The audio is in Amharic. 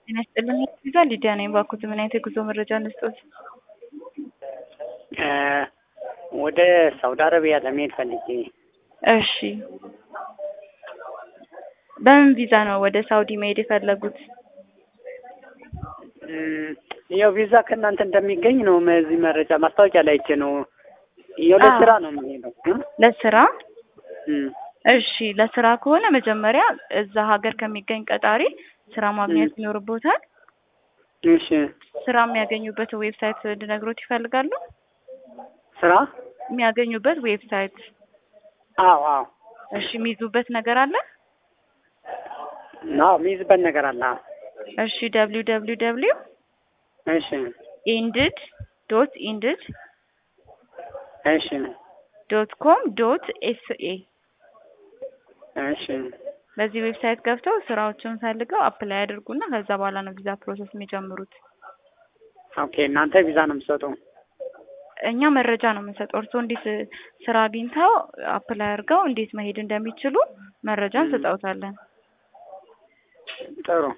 ጤና ይስጥልኝ ቪዛ ሊዲያ ነኝ። ባኩት ምን አይነት የጉዞ መረጃ እንስጦት? ወደ ሳውዲ አረቢያ ለመሄድ ፈልጌ። እሺ በምን ቪዛ ነው ወደ ሳውዲ መሄድ የፈለጉት? ያው ቪዛ ከእናንተ እንደሚገኝ ነው እዚህ መረጃ ማስታወቂያ ላይ አይቼ ነው። ያው ለስራ ነው የምሄደው። ለስራ እም፣ እሺ ለስራ ከሆነ መጀመሪያ እዛ ሀገር ከሚገኝ ቀጣሪ ስራ ማግኘት ይኖርቦታል። እሺ ስራ የሚያገኙበት ዌብሳይት እንድነግሮት ይፈልጋሉ? ስራ? የሚያገኙበት ዌብሳይት አዎ አዎ እሺ የሚይዙበት ነገር አለ? አዎ የሚይዝበት ነገር አለ። አዎ። እሺ ደብሊው ደብሊው ደብሊው እሺ ኢንድድ ዶት ኢንድድ እሺ ዶት ኮም ዶት ኤስኤ እሺ በዚህ ዌብሳይት ገብተው ስራዎችን ፈልገው አፕላይ ያድርጉና ከዛ በኋላ ነው ቪዛ ፕሮሰስ የሚጀምሩት። ኦኬ እናንተ ቪዛ ነው የምትሰጡ? እኛ መረጃ ነው የምንሰጠው። እርስዎ እንዴት ስራ አግኝተው አፕላይ አድርገው እንዴት መሄድ እንደሚችሉ መረጃ እንሰጠውታለን። ጥሩ